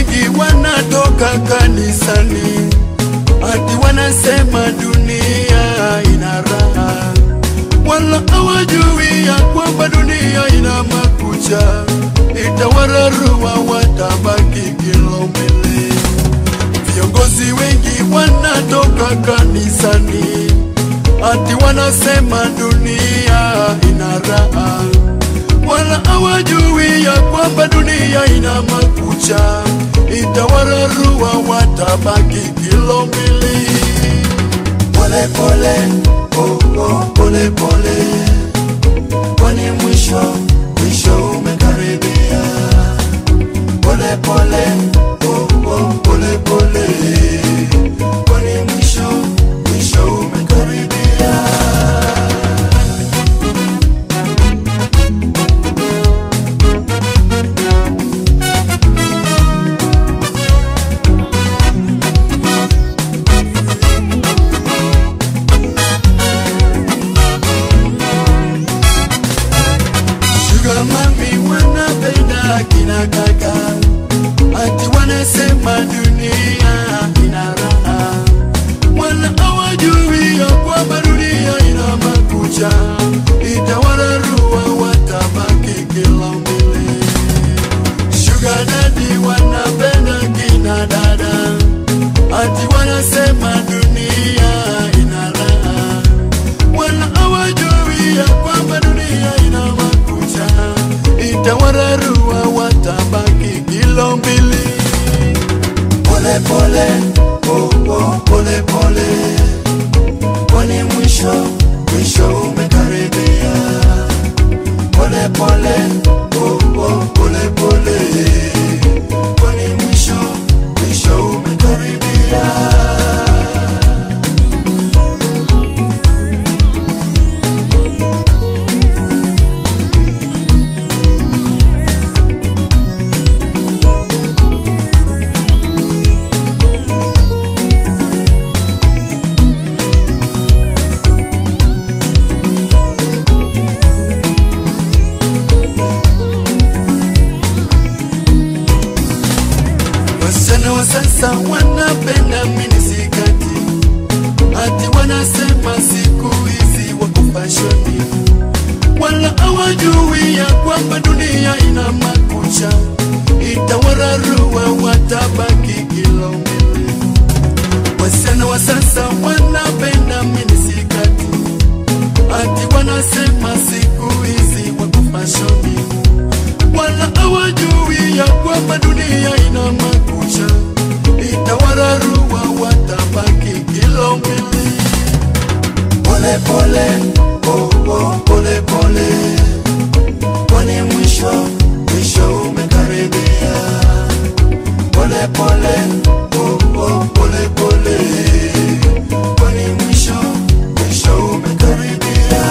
wengi wanatoka kanisani, ati wanasema dunia ina raha, wala hawajui ya kwamba dunia ina makucha, itawararua, watabaki kilomele. Viongozi wengi wanatoka kanisani, ati wanasema dunia ina raha, wala hawajui ya kwamba dunia ina makucha, itawararua, watabaki kilo mbili. Pole pole, oh, oh, pole pole, kwani mwisho mwisho umekaribia. Pole pole, oh, oh, pole pole, kwani mwisho mwisho umekaribia. Sugar mami wanapenda kina kaka, ati wanasema dunia ina raha, wala hawajui ya kwamba dunia ina makucha, itawararua, watabaki kila mbele. Sugar daddy wanapenda kina dada, ati wanasema dunia ina raha, wala hawajui ya kwamba dunia ina makucha, itawararua, watabaki kilo mbili. Pole pole, oh, oh, pole pole, kwani mwisho mwisho umekaribia. Pole pole, oh, oh, pole pole, kwani mwisho mwisho umekaribia. Wasichana wa sasa wanapenda minisikati, ati wanasema siku hizi wako fashoni, wala hawajui ya kwamba dunia ina makucha, itawararua, watabaki kilo mbele. Wasichana wa sasa wanapenda minisikati, ati wanasema siku hizi wako fashoni wala hawajui ya kwamba dunia ina makucha, itawararua, watabaki kilo mbili. Pole pole, oh, oh, pole pole, kwani mwisho mwisho umekaribia. Pole pole, oh, oh, pole pole, kwani mwisho mwisho umekaribia.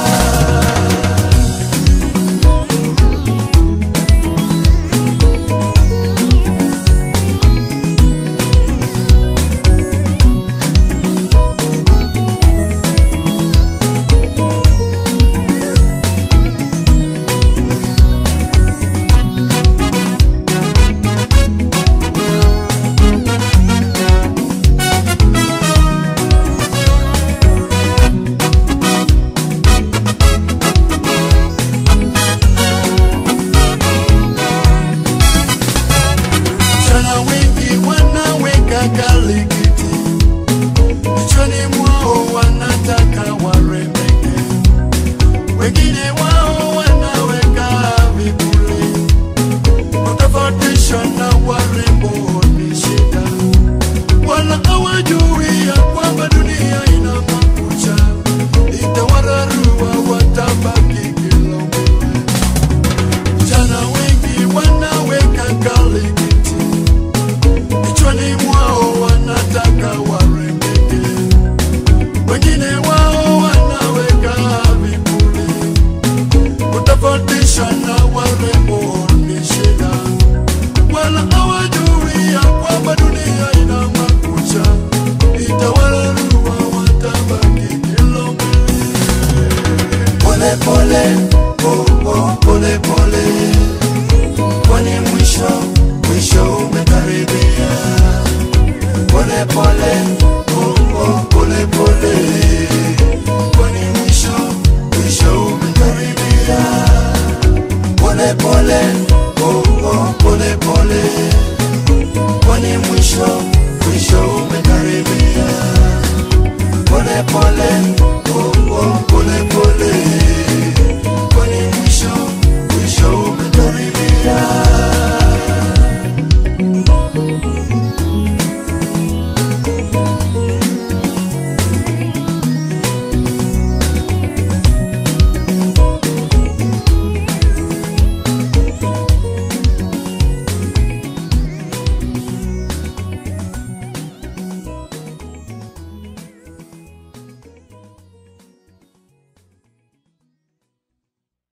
oh, oh, pole pole, kwani mwisho mwisho umekaribia. Pole pole, oh, oh, pole pole, kwani mwisho mwisho